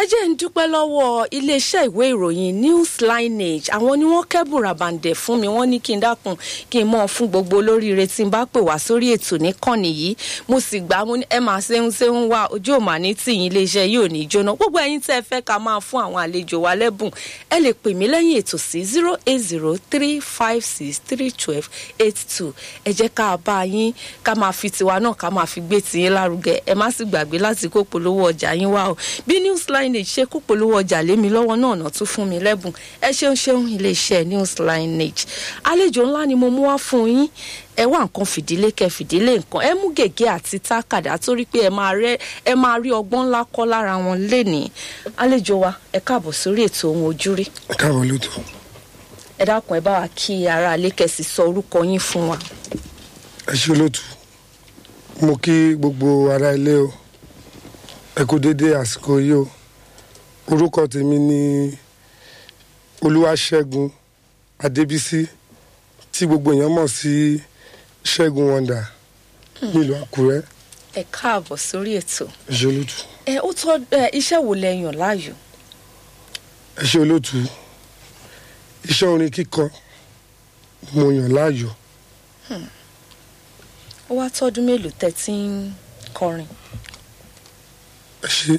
jẹ́ ń dúpẹ́ lọ́wọ́ iléeṣẹ́ ìwé ìròyìn news lineage àwọn ni wọ́n kẹ́bùn ràbàǹdẹ̀ fún mi wọ́n ní kí n dákun kí n mọ̀ fún gbogbo olóríire tí n bá pè wá sórí ètò níkànnì yìí mo sì gbà mo ní ẹ máa ṣeun ṣeun wá ojú ò máa ní tìyín iléeṣẹ́ yìí ò ní jóná gbogbo ẹ̀yin tẹ́ ẹ fẹ́ ká máa fún àwọn àlejò wa lẹ́bùn ẹ lè pè mí lẹ́yìn ètò sí zero eight zero three five six three twelve eight two ẹ jẹ́ ká bá yín ká máa fi tiwa náà ká máa fi gbé tiyín lárugẹ ẹ má sì gbàgbé láti kó polówó ọjà yín wá o bí news lineage ṣe kó polówó ọjà lé mi lọ́wọ́ náà náà tún fún mi lẹ́bùn ẹ ṣeun ṣeun iléeṣẹ́ news lineage àlejò ńlá ni mo mú wá fún yín ẹ wá nǹkan fìdílé kẹ fìdílé nǹkan ẹ mú gègé àti tákàdá torí pé ẹ máa rẹ ẹ máa rí ọgbọ́n ńlá kọ́ lára wọn lénìí àlejò wa ẹ káàbọ̀ sórí ètò ohun ojúrí ẹ káàbọ̀ lóòótọ́ ẹ dákun ẹ bá wa kí ara alẹ́ kẹsì sọ orúkọ yín fún wa. ẹ ṣe olóòtú mo kí gbogbo ará ilé o ẹ kú déédéé àsìkò yìí o orúkọ tèmi ni olúwaṣẹ́gun adébísí tí gbogbo èèyàn mọ̀ sí ṣẹ́gun wọ́ndà nílùú àkúrẹ́ ẹ káàbọ̀ sórí ètò ẹ ṣe olóòtú ẹ ó tọ́ ẹ iṣẹ́ wo lẹ yàn láàyò. ẹ ṣe olóòtú iṣẹ́ orin kíkọ mo yàn láàyò ó wá tọ́dún mélòó tẹ́ tí ń kọrin. ẹ ṣe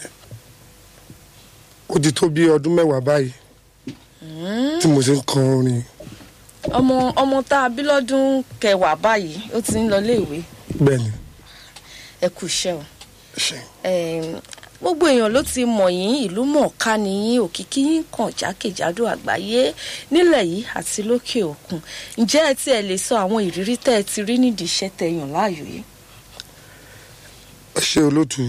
ó ti tó bí ọdún mẹ́wàá báyìí tí mo ti ń kọ orin ọmọ ọmọ tá a bí lọ́dún kẹwàá báyìí ó ti ń lọ léèwé bẹ́ẹ̀ ni ẹ kú iṣẹ́ o. ẹ ṣe Em, gbogbo èèyàn ló ti mọ̀ yín ìlú mọ̀ọ́ká ni yín òkìkí yín kàn jákèjádò àgbáyé nílẹ̀ yìí àti lókè òkun ǹjẹ́ ẹ tiẹ̀ lè sọ àwọn ìrírí tẹ́ ẹ ti rí nídìí iṣẹ́ tẹ́ yàn láàyò yìí. ẹ ṣe olóòtú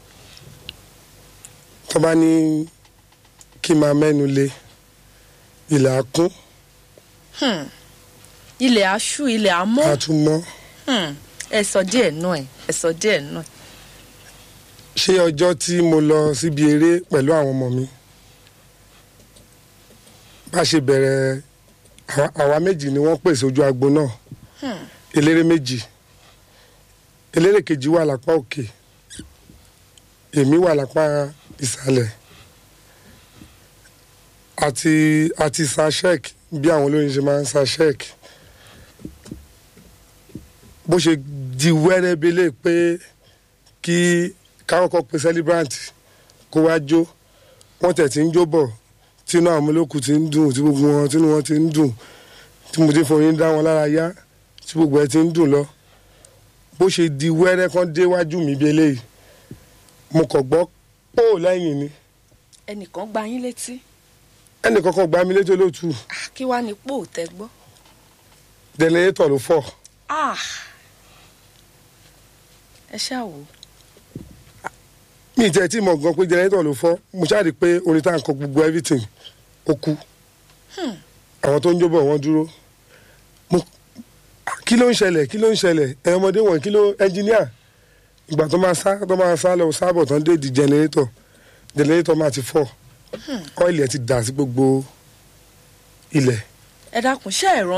tó bá ní kí n máa mẹ́nu lé ilẹ̀ akún Hmm. ilẹ̀ aṣú ilẹ̀ amọ́ àtúmọ̀ Hmm. ẹ sọ díẹ̀ náà ẹ ẹ sọ díẹ̀ náà. ṣé ọjọ́ tí mo lọ síbi eré pẹ̀lú àwọn ọmọ mi bá ṣe bẹ̀rẹ̀ àwa- àwa méjì ni wọ́n pèsè ojú agbo náà Hmm. eléré méjì eléré kejì wà lápá òkè èmi wà lápá ìsàlẹ̀ àti àti sashek bí àwọn olóyin ṣe máa ń sashek bó ṣe di wẹ́rẹ́bẹ́lẹ́ pé kí káwọ́kọ́ pe celebrant kó wá jó wọ́n tẹ̀ tí ń jó bọ̀ tínú àwọn olókù ti ń dùn tí gbogbo wọn tínú wọn ti ń dùn tí mo ti foyín dá wọn lára yá tí gbogbo ẹ ti ń dùn lọ bó ṣe di wẹ́rẹ́ kan déwájú mi bí eléyìí mo kàn gbọ́ pò lẹ́yìn ni ẹnìkan gba yín létí ẹnì kankan gba mi létí olóòtú Ah, kí wàá ní pò tẹ́ gbọ́. dẹnẹrétọ̀ ló fọ́ Ah. ẹ ṣáà wò ó. mi ì tẹ́ tí mo gan pé dẹnẹrétọ̀ ló fọ́ mo ṣáà rí i pé orin tá à ń kọ gbogbo everything ó kú àwọn tó ń jó bọ̀ wọ́n dúró mo kí ló ń ṣẹlẹ̀ kí ló ń ṣẹlẹ̀ ẹ̀ ọmọdé wọ̀nyí kí ló ẹnjìníà ìgbà tó máa sá tó máa sá lọ sábọ̀ tán dé di jẹnẹrétọ̀ jẹnẹrétọ̀ máa ti fọ́ ọ́ìlì ẹ̀ ti dà sí gbogbo ilẹ̀ ẹ dákun ṣé ẹ